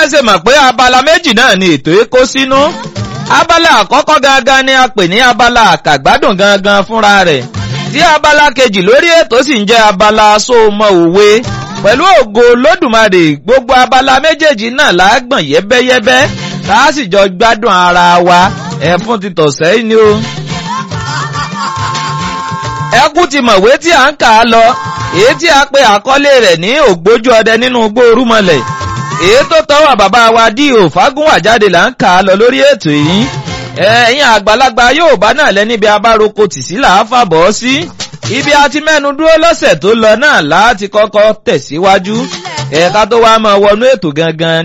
ṣe mọ̀ pé abala méjì náà ni ètò èkó sínú abala àkọ́kọ́ gangan ni a pè ní abala àkàgbádùn gangan fúnra rẹ̀ tí abala kejì lórí ètò sì ń jẹ́ abala sóòmọ òwe pẹ̀lú ògo lódùmarè gbogbo abala méjèèjì náà lágbọ̀n yẹ́bẹ́yẹ́bẹ́ tá a sì jọ gbádùn ara wa ẹ̀fún ti tọ̀sẹ̀ yìí ni o. ẹkú ti mọ̀wé tí à ń kà á lọ èyí tí a pe àkọlé rẹ̀ ní ògbójú ọdẹ nínú igbó orúmọlẹ̀ èyí tó tọwọ́ bàbá wa dí òfágúnwà jáde là ń kà á lọ lórí ètò yìí ẹ̀yin àgbàlagbà Yorùbá náà lẹ́níbi abároko tì sí làá fàbọ̀ sí ibi a ti mẹ́nu dúró lọ́sẹ̀ tó lọ náà láti kọ́kọ́ tẹ̀síwájú ẹ̀ka tó wá máa wọnú ètò gangan